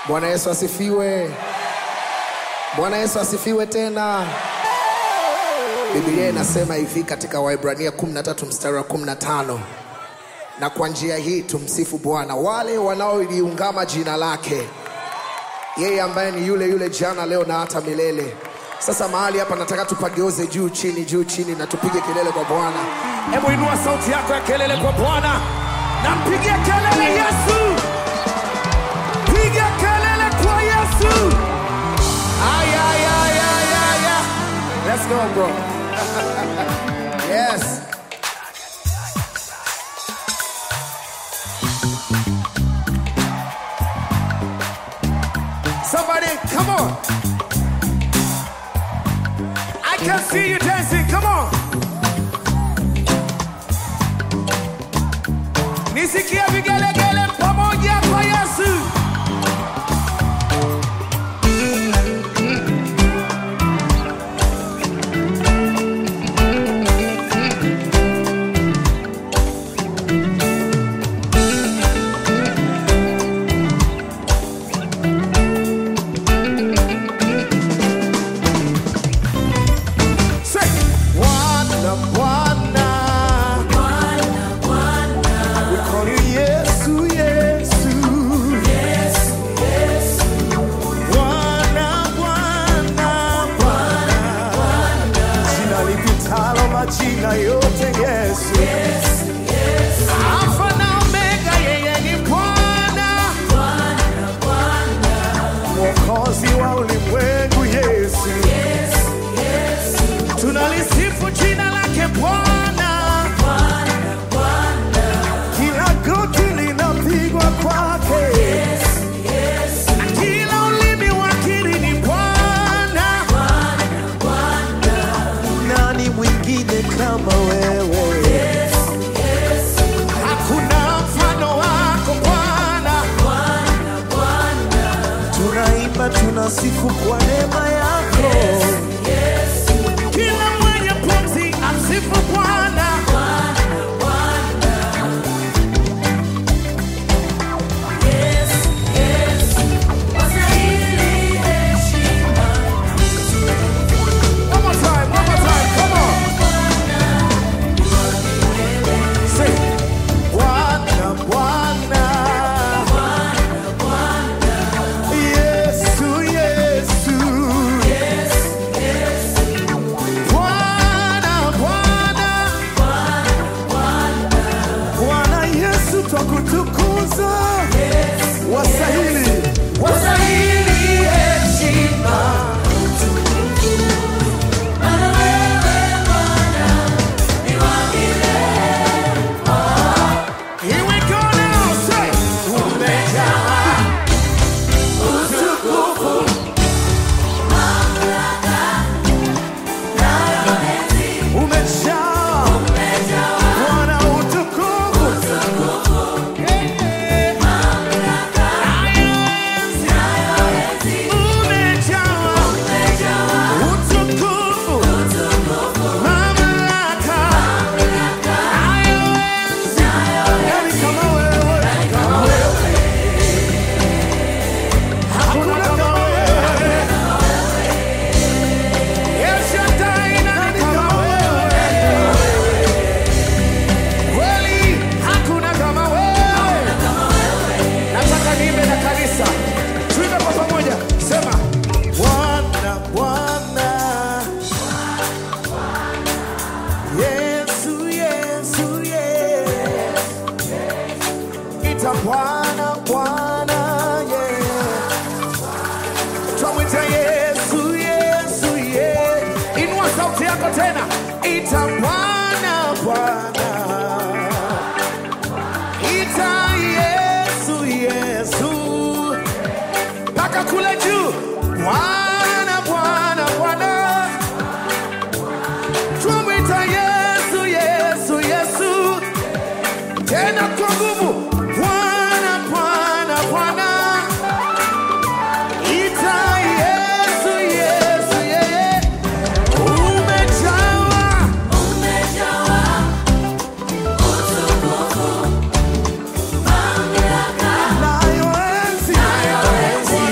Bwana Yesu asifiwe. Bwana Yesu asifiwe tena. Biblia inasema hivi katika Waibrania 13 mstari wa 15, na kwa njia hii tumsifu Bwana wale wanaoliungama jina lake, yeye ambaye ni yule yule jana, leo na hata milele. Sasa mahali hapa nataka tupageuze juu chini, juu chini, na tupige kelele kwa Bwana. Hebu inua sauti yako ya kelele kwa Bwana na mpigie kelele Yesu, piga kelele kwa Yesu. Ay, ay, ay, ay, ay, ay. Let's go, bro. yes. Somebody, come on. I can see you dancing. Come on. Nisikie vigelegele pamoja kwa Yesu. Say, Bwana, Bwana. We call you Yesu, Yesu. Bwana, Bwana, Bwana. Jina lipitalo majina yote Yesu. Alfa na Omega, yeye ni Bwana. Mwokozi wa ulimwengu Yesu. Tunalisifu jina lake Bwana. Kila goti linapigwa kwake. Na kila ulimi wakiri ni Bwana. Nani mwingine kama wewe? Hakuna mfano wako Bwana. Tunaimba, tunasifu kwa neema yako. Kila mwenye pumzi amsifu Bwana. One more time, one more time, come on. Say, Bwana, Bwana. Yesu, Yesu. Bwana, Bwana. Bwana Yesu twakutukuza. Wasahili, wasahili heshima. Here we go now, say, umejaa utukufu, umejaa Bwana utukufu, umejaa utukufu, mamlaka, yani kama wewe, kama wewe. Hakuna kama wewe. El Shaddai, nani kama wewe? Kweli, hakuna kama wewe. Nataka niimbe na kanisa. Tuimbe kwa pamoja. Sema, Bwana, Bwana. Yesu, Yesu, Yesu. Ita Bwana, Bwana, yeah. Twamwita Yesu, Yesu, yeah. Inua sauti yako tena. Ita Bwana, Bwana. Ita Yesu, Yesu. Mpaka kule juu. Bwana, Bwana, Bwana. Twamwita Yesu, Yesu, Yesu. Tena kwa nguvu. Bwana, Bwana, Bwana. Ita Yesu, Yesu, yeye. Umejawa nayo enzi.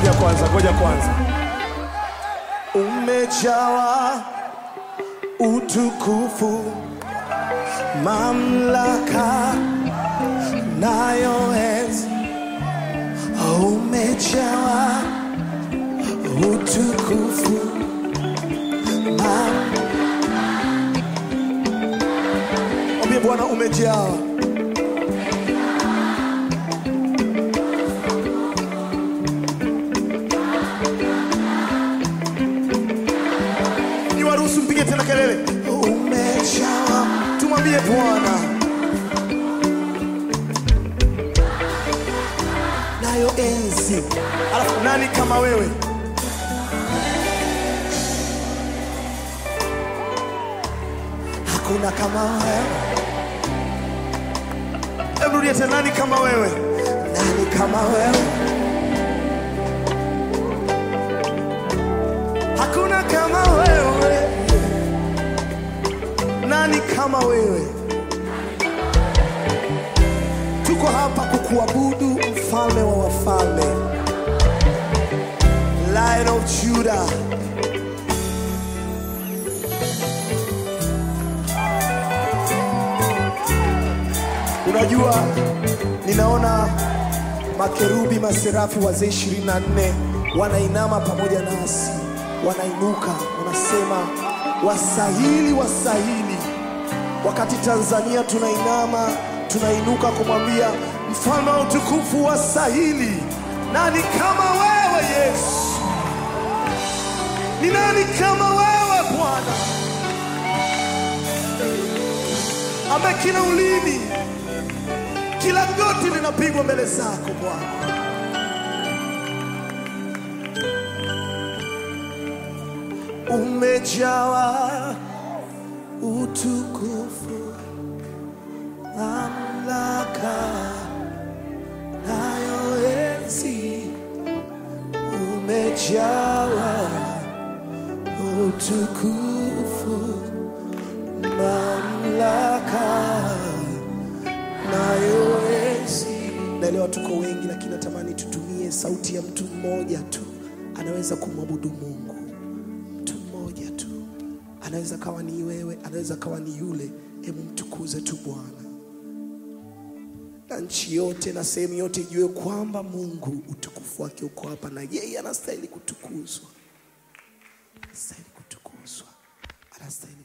Ngoja kwanza, ngoja kwanza. umejawa utukufu, mamlaka nayo enzi. Umejawa utukufu, mam- Mwambie Bwana umejawa niwaruhusu mpige tena kelele umejawa tumwambie bwana nayo enzi alafu nani kama wewe hakuna kama wewe hebu rudia tena nani kama wewe nani kama wewe hakuna kama wewe nani kama wewe tuko hapa kukuabudu mfalme wa wafalme lion of judah unajua ninaona makerubi maserafi wazee 24 wanainama pamoja nasi wanainuka wanasema wasahili wasahili wakati tanzania tunainama tunainuka kumwambia mfalme wa utukufu wasahili nani kama wewe yesu ni nani kama wewe bwana ambaye kila ulimi kila goti linapigwa mbele zako bwana umejawa utukufu mamlaka nayo enzi umejawa utukufu mamlaka nayo enzi naelewa tuko wengi lakini natamani tutumie sauti ya mtu mmoja tu anaweza kumwabudu mungu mtu mmoja tu anaweza kawa ni wewe anaweza kawa ni yule hebu mtukuze tu bwana na nchi yote na sehemu yote ijue kwamba mungu utukufu wake uko hapa na yeye anastahili kutukuzwa anastahili kutukuzwa anastahili